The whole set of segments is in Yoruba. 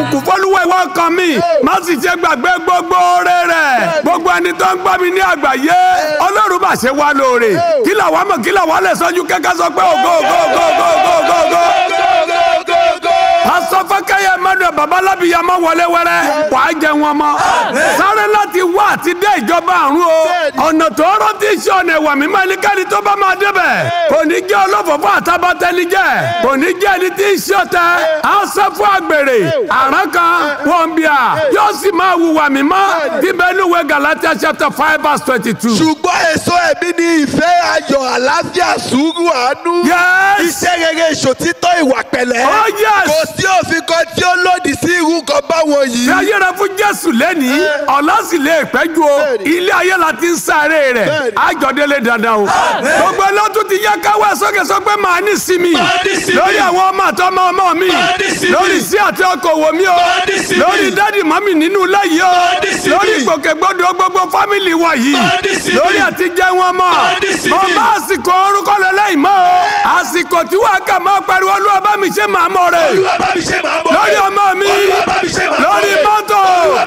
bùkún fọlúwẹ̀ wọ́n kan mi má sì ṣe gbàgbé gbogbo oore rẹ̀ gbogbo ẹni tó ń gbọ́ mi ní àgbáyé ọlọ́run bá ṣe wá lóore kí làwọn mọ̀ kí làwọn lè sọ́jú kẹ́kẹ́ sọ pé ògo ògo ògo ògo ògo ògo ògo pásọ fẹkẹyẹ emmanuel babalábíyamọ wọlé wẹrẹ wà á jẹ wọn mọ sáré láti wá àti dé ìjọba àrùn o ọ̀nà tóóró tí í ṣe ọ̀nà ìwà mímọ́ ẹnikẹ́ni tó bá máa débẹ̀ kò ní jẹ́ olófòfò àtàbàtẹ́nijẹ́ kò ní jẹ́ ẹni tí í ṣe ọ̀tẹ̀ á sọ fún àgbèrè àrán kan wọ́n bí a yóò sì máa hùwà mímọ́ tí bẹ́ẹ̀ níwèé galatia chapter five verse twenty two. ṣùgbọ́n èso ẹ̀mí ni ìfẹ́ ayọ̀ àlàáfíà sùúrù àánú. Yes. iṣẹ́ rere ìṣòtítọ́ ìwà pẹ̀lẹ́. Oh, yes. kò sí òfin kan tí ó lòdì sí irú kan báwọn Fi yìí. ayé rẹ fún Jésù lẹ́ni ọ̀la sì lè pẹ́jù o ilé ayé la ti ń sáré rẹ̀ àjọdélé dandan o gbogbo ẹlọ́tún ti yẹ káwé sókè sọ pé màá ní sinmi lórí àwọn ọmọ àtọmọ ọmọ mi lórí sí àti ọkọ̀ òwò mi o lórí dádì mọ́mì nínú ilé yìí o lórí ìgbòkègbodò gbogbo fámìlì wa yìí lórí àti jẹ́ wọn mọ́ mọ bá àsìkò orúkọ lẹ́lẹ́yìn mọ́ o àsìkò tí wàá kà máa pariwo olúwa bá mi ṣe màá mọ̀ rẹ̀ lórí ọmọ mi lórí mọ́tò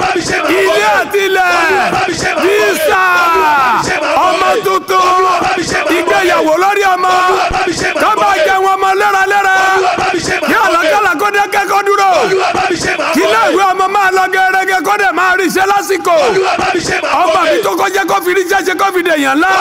ilé àti ilẹ̀ visa ọmọ tuntun ìgbéyàwó lórí ọmọ kọ́bà jẹ wọn ọmọ lẹ́ralẹ́ra kí àlọ́kàlà kó dé kẹ́kọ̀ọ́ dúró kí iléèwé ọmọ máa lọ gẹ́gẹ́ kó dẹ̀ máa rí iṣẹ́ lásìkò ọgbà mi tó kọjá kó fi ríṣẹ́ ṣe kó fi dèèyàn ńlá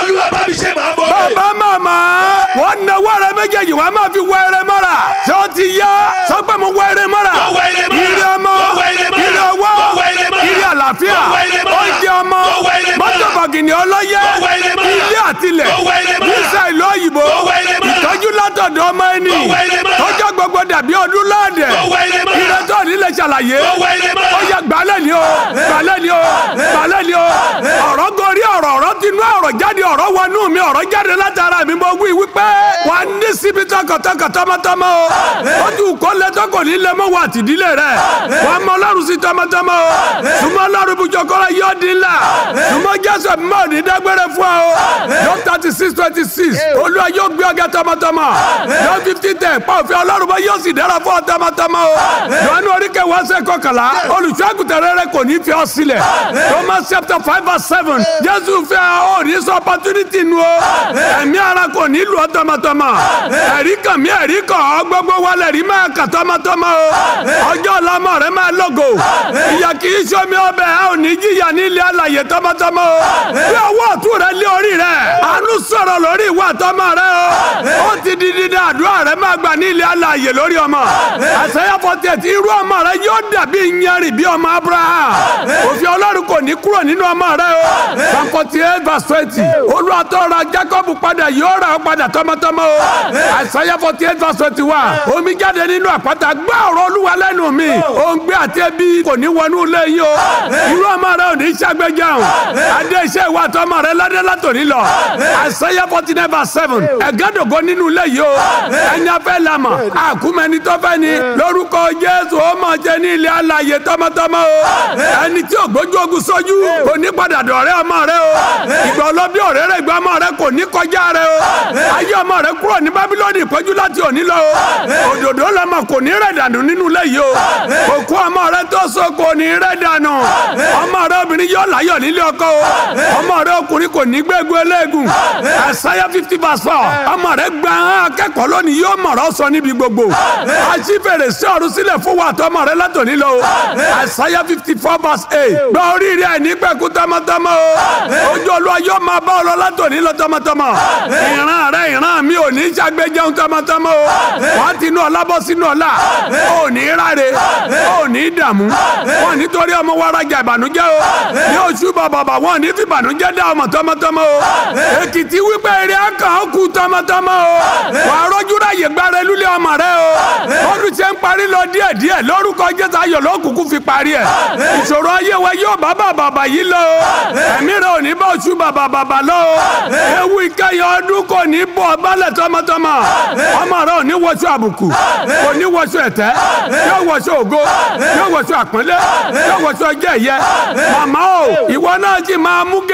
bàbá màmá wọn náwó rẹ méjèèjì wọn máa fi wọ ẹrẹ mọ́ra ṣé ó ti yá sọ pé mo wọ ẹrẹ mọ́ra ire ọmọ ire owó ire àlàáfíà oúnjẹ ọmọ mọ́tò bọ̀gìnì ọlọ́yẹ ilé àtilẹ̀ nísà ìlú òyìnbó ìtọ́jú látọ̀dọ̀ ọmọ ẹni tọ́jọ́ gbogbo dàbí ọdún lọ́ọ̀dẹ̀ ire tó nílẹ̀ ṣàlàyé ó yẹ gbalẹ̀ ni o gbalẹ̀ ni o gbalẹ̀ ni o ọ̀rọ̀ gorí ọ̀rọ̀ ọ̀rọ̀ tinú ọ̀rọ̀ jáde ọ̀rọ̀ wọnú mi ọ̀rọ̀ jáde látara mi mo wí wípé wà á ní síbi tọkàntọkà tọmọtọmọ o ó ti kó lẹ́tọ́ kò ní lẹ́mọ́ wà tìdílé rẹ̀ wà á mọ ọlọ́run sí tọmọtọmọ o súnmọ́ ọlọ́run bùjọkọ́rọ́ yóò dín là súnmọ́ jésù mímọ́ ní dágbére fún ọ yóò thirty six twenty six olúwa yóò gbé ọgá tọmọtọmọ yóò fifty ten pa òfin ọlọ́run bá yóò sì dára fún ọ tọmọtọmọ o yọ̀ọ́nù oríkè wá sẹ́ kọkànlá olùṣọ́àgùtàn rere kò ní fi ọ sílẹ̀ Romans chapter five verse seven jésù fẹ́ ọ ní sọ opportunity nu o ẹ̀mí ara kò ní lù ọ tọmọtọmọ ẹ̀rí kan mi ẹ̀rí kan ọ gbogbo wa lè rí máa kà tọmọtọmọ o ọjọ́ ọlọmọ rẹ máa lógo ìyà kì í sọmi ọbẹ̀ ẹ ò ní jìyà nílé àlàyé tọmọtọmọ o bí ọwọ́ ọ̀tún rẹ lé orí rẹ àánú sọ̀rọ̀ lórí ìwà tọmọ rẹ o ó ti di dídá àdúrà rẹ máa gbà nílé àlàyé lórí ọmọ àṣeyà fọtẹ́tì irú ọmọ rẹ yóò dàbí yanrìn bí ọmọ Abraham òfin Ọlọ́run kò ní kúrò nínú ọmọ rẹ o Psalm forty eight verse twenty olùwàtọ́ra Jacob padà yóò rà ọ́ padà tọmọtọmọ o àṣeyà forty eight verse twenty one omi jáde nínú àpáta gbá ọ̀rọ̀ Olúwa lẹ́nu mi òǹgbẹ àti ebi kò ní wọnú ilé yìí o irú ọmọ rẹ ò ní ṣàgbéjẹun adé iṣẹ́ ìwà àtọmọ rẹ ládé látòní lọ àṣeyà forty nine verse seven ẹ̀gẹ́dògo nínú ilé yìí o ẹni afẹ́ lamọ̀ àkúmẹ́ni tó fẹ́ ni lórúkọ Jésù ó mọ̀ jẹ́ ní ilé alàyè tọmọtọmọ o ẹni tí ògbójú ogun sójú kò ní padà dọ̀rẹ́ ọmọ rẹ o ìgbà ọlọ́bí ọ̀rẹ́ rẹ ìgbà ọmọ rẹ kò ní kọjá rẹ o ayé ọmọ rẹ kúrò ní Bábílónì ìpọ́jú láti òní lọ o òdòdó lọmọ kò ní rẹ̀ dànù nínú ilé yìí o òkú ọmọ rẹ tó so kò ní rẹ̀ dànù ọmọ rẹ obìnrin yóò láyọ̀ nílé ọkọ o ọmọ rẹ ọkùnrin kò ní gbégun eléegun Àìsáyà fifty verse four ọmọ rẹ gba akẹ́kọ̀ọ́ lónìí yóò mọ̀rọ̀ sọ níbi gbogbo àṣì fèrèsé ọ̀run sílẹ̀ fún wa tọmọ rẹ látòní lọ o Àìsáyà fifty four verse eight gba oríire àìní pẹ̀kú tọmọtọmọ o ojú olúwa yóò máa bá ọ lọ látòní lọ tọmọtọmọ ìran rẹ ìran mi ò ní ṣàgbéjẹun tọmọtọmọ o wàá tinú ọlá bọ́ sínú ọlá ò ní ráre ò ní dààmú wọn nítorí ọmọ wa rajà ìbànújẹ́ o ní oṣù bàbàbà wọn ní fi ìbànújẹ́ dá ọmọ tọmọtọmọ o èkìtì wípé eré akàn ó kú tọmọtọmọ o wàá rọjú ráyè gbára lulẹ̀ ọmọ rẹ o ọdún ṣe ń parí lọ díẹ̀ díẹ̀ lórúkọ jésù ayọ̀ lókùnkùn fi parí ẹ̀ ìṣòro ayé wa yóò bá bàbàbà yìí lọ o ẹ̀mí rẹ ò ní bá oṣù bàbàbà lọ o ewu ìkẹyìn ọdún kò ní bọ̀ balẹ̀ tọmọtọmọ ọmọ rẹ ò ní wọṣọ àbùkù kò ní wọṣọ ẹ̀tẹ́ yóò wọṣọ ògo yóò wọṣọ àpọ́nlé yóò wọṣọ jẹ́ ẹ̀yẹ màmá o ìwọ náà ti máa mú gèlè bàbá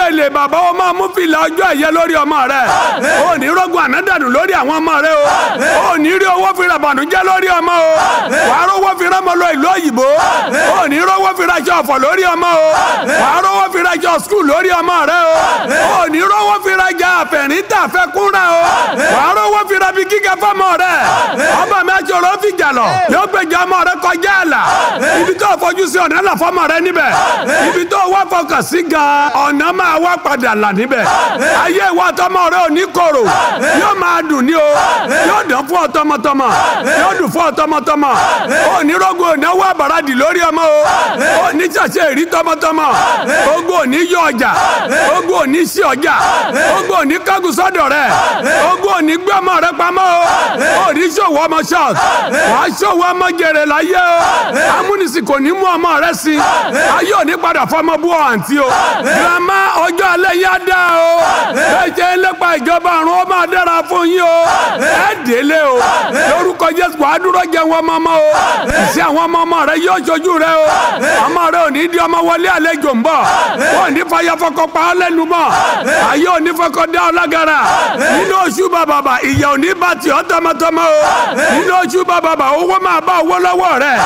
bàbá ó máa mú fìlà ọjọ́ ẹ̀yẹ lórí ọmọ rẹ ó ní rọ́gùn ànádànù lórí àwọn ọmọ rẹ o ó ní rí owó fi ra bànújẹ́ lórí ọmọ o wàá rówó fi rán ọmọ lọ ìlú òyìnbó ó ní rówó fi ra aṣọ ọ̀fọ̀ lórí ọmọ o wàá rówó fi ra aṣọ skul lórí ọmọ rẹ o ó ní rówó fi ra ajà àfẹ̀ríntà fẹ́ kúnra o wàá rówó fi ra bí gíga fọmọ rẹ ọmọ mi aṣọrọ fi jà lọ yóò gbèjà ọmọ rẹ kọjá àlà ibi tó fojú sí ọ̀nà là fọmọ rẹ níbẹ̀ ibi tó wá fọkàn sí gan ọ̀nà máa wá padà là níbẹ̀ ayé ìwà tọmọ rẹ ò ní korò yóò máa dùn ní o yóò dán fún ọ tọmọtọmọ yóò dùn fún ọ tọmọtọmọ ò ní rọgùn ònáwó àbàràdì lórí ọmọ o ò ní ṣàṣẹ èrí tọmọtọmọ ogun ò ní yọ ọjà ogun ò ní sí ọjà ogun ò ní kágun sọ́dọ̀ rẹ ogun ò ní gbé ọmọ rẹ pamọ́ o ò ní ṣòwò ọmọ ṣọ́ọ̀t wàá ṣòwò ọmọ jèrè láyé o amúnisìn kò ní mú ọmọ rẹ sí ayé ò ní padà fọmọ bú ọ àǹtí o girama ọjọ́ alẹ́ yá dá o bẹ́ẹ̀ jẹ́ lépa ìjọba àrùn ó máa dára fún yín o ẹ délé o lórúkọ jésù wàá dúró jẹ wọn ọmọ o ìṣe àwọn ọmọ ọmọ rẹ yóò ṣojú rẹ o ọmọ rẹ ò ní di ọmọ wọlé àlejò ń bọ̀ wọn ò ní fàyà fọkọ pa ọ lẹ́nu mọ́ ayé ò ní fọkọ dá ọ lágara nínú oṣù bàbàbà ìyà ò ní bá tì ọ́ tọmọtọmọ o nínú oṣù bàbàbà owó máa bá owó lọ́wọ́ rẹ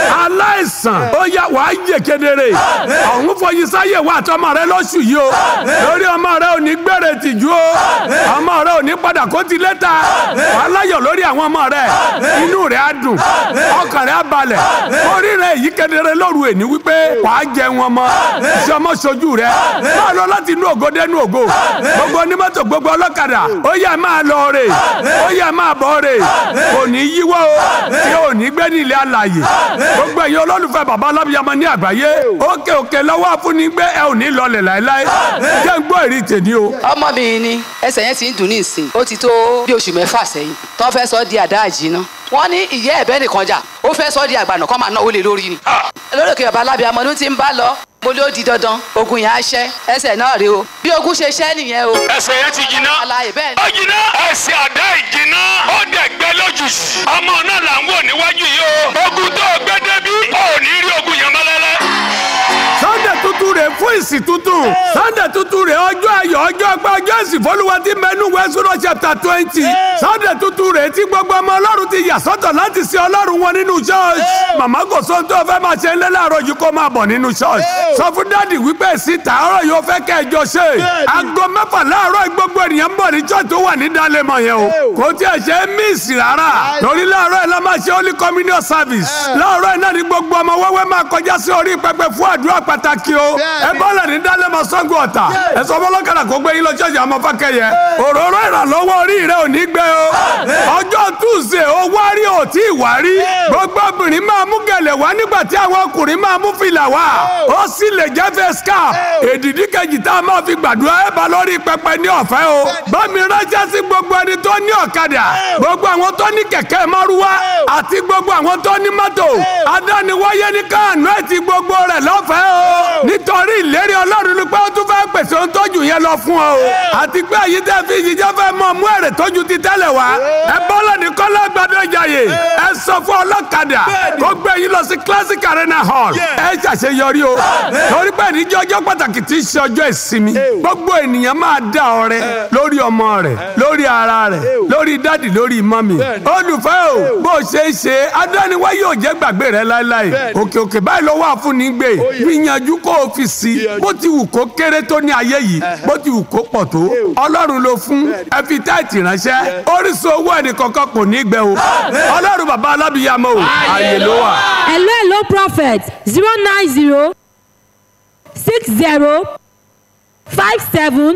aláìsàn ó yá wàá yè kedere ọ̀hún fọyín sáyè wà tọmọ rẹ lóṣù yìí o lórí ọmọ rẹ ò ní gbèrè tìjú o ọmọ rẹ ò ní padà kó ti lẹ́ta wàá láyọ̀ lórí àwọn ọmọ rẹ inú rẹ á dùn ọkàn rẹ á balẹ̀ orí rẹ yìí kedere lóru èní wípé wàá jẹ wọn mọ iṣẹ́ ọmọ sojú rẹ máa lọ láti inú ògo dénú ògo gbogbo onímọ́tò gbogbo ọlọ́kadà ó yẹ máa lọ rè ó yẹ máa bọ̀ rè kò ní yíwọ́ o tí ò ní gbé ní ilé alàyè gbogbo ẹ̀yin olólùfẹ́ bàbá alábìyamọ ní àgbáyé òkè òkè lọ́wọ́ àfúnigbé ẹ ò ní lọlẹ̀ láéláé jẹ́ ń gbọ́ èrè tèmi o. ọmọ mi ni ẹsẹ̀ yẹn ti ń dùn ní ìsìn ó ti tó bí oṣù mẹ́fà sẹ́yìn tó fẹ́ sọ di àdá àjìná wọ́n ní ìyá ẹ̀bẹ́ nìkan jà ó fẹ́ sọ di àgbànà kọ́ máa náwó lé lórí ni. lórí òkè bàbá alábìyamọ ló ti ń bá lọ mo ló di dandan ogun yẹn á ṣẹ́ ẹsẹ̀ náà rèé o bí ogun ṣe ṣẹ́ nìyẹn o. ẹsẹ̀ yẹn ti jiná alaye bẹ́ẹ̀ ni. ó jiná ẹsẹ̀ àdá ìjiná ó dẹ̀ gbẹ lójijì ọmọ náà là ń wò níwájú yìí o ogun tó gbé débi ò ní rí ogun yẹn mọ́lẹ́lẹ́. sunday tuntun rè fún ìsìn tuntun sunday tuntun rè ọjọ́ ayọ̀ ọjọ́ ọgbẹ́ ọjọ́ ìsìn fọlùwà tí mẹ́nu wẹ́sùrọ̀ chapter twenty sunday tuntun rè tí gbogbo ọmọ ọlọ́run ti yà sọ́tọ̀ láti sin ọlọ́run wọn nínú church màmá kò sóhun tó fẹ́ máa ṣe ń lé láàárọ̀ yìí kó máa bọ̀ nínú church sọ fún dáàdì wípé èsì tààrọ̀ yóò fẹ́ kẹ́ ẹjọ́ ṣe aago mẹ́fà láàárọ̀ gbogbo ènìyàn ń bọ̀ ní church tó wà ní dalẹ́mọ̀ yẹn o kò tí ẹ ṣe é míìsì rárá torí láàárọ̀ ẹ̀ la máa ṣe holy communion service láàárọ̀ ẹ̀ náà ni gbogbo ọmọ wẹ́wẹ́ máa kọjá sí orí pẹpẹ fún àdúrà pàtàkì o ẹ bọ́lẹ̀ ní dalẹ́mọ̀ sango ọ̀tà ẹ sọ fọlọ́kadà kó gbé yín lọ ṣọ́ọ̀ṣì àmọ́ fákẹ́yẹ òróró ìrànlọ́wọ́ orí rẹ ò ní gbé o ọjọ́ tuesday ó wárí ò tí ì wárí gbogbo obìnrin máa mú gẹ̀lẹ̀ wá nígbà tí àwọn ọkùnrin máa mú fìlà wá ó sì lè jẹ́ face cap èdìdí kejì tá a máa fi gbàdúrà ẹ̀ bá lórí pẹpẹ ní ọ̀fẹ́ o bámi ránṣẹ́ sí gbogbo ẹni tó ní ọ̀kadà gbogbo àwọn tó ní kẹ̀kẹ́ márúwá àti gbogbo àwọn tó ní mọ́tò adániwáyé ní káànú ẹ̀ ti gbogbo rẹ̀ lọ́fẹ̀ẹ́ o nítorí ìlérí ọlọ́run ni pé ó tún fẹ́ pèsè ohun tójú yẹn lọ fún ọ o àti pé èyí tẹ́ fi ìṣiṣẹ́ fẹ́ mọ mú èrè tójú ti tẹ́lẹ̀ wá ẹ bọ́lá ní kọ́lá gbàdọ̀ ìjàyè ẹ sọ fún ọlọ́kadà kó gbé yín lọ sí classic arena hall ẹ ṣàṣeyọrí o torí pé níjọ́ ọjọ́ pàtàkì tí í ṣe ọjọ́ ìsinmi gbogbo ènìyàn máa dá ọrẹ lórí ọmọ rẹ lórí ara rẹ lórí dádì lórí mọ́mì olùfẹ́ o bó ṣe é ṣe adániwá yóò jẹ́ gbàgbé rẹ láéláé òkè òkè báyìí lọ́wọ́ àfúnni gbé gbìyànjú kó o fi sí bó ti wù kó kéré tó ní ayé yìí bó ti wù kó pọ̀ tó ọlọ́run ló fún ẹ fi táìtì ránṣẹ́ orísun owó ẹnì kankan kò ní gbẹ o ọlọ́run bàbá alábìyàmọ́ o ààyè ló wà. hello hello prophet zero nine zero six zero five seven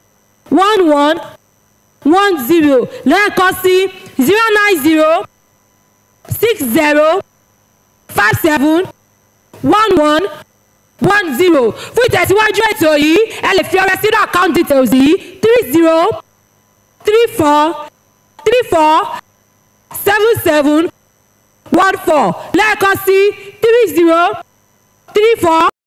one one one zero lẹ́ẹ̀kan sí zero nine zero six zero five seven one one one zero fún ìtẹ̀síwájú ètò yìí ẹ lè fi ọrẹ sínú account details yìí three zero three four three four seven seven one four lẹ́ẹ̀kan sí three zero three four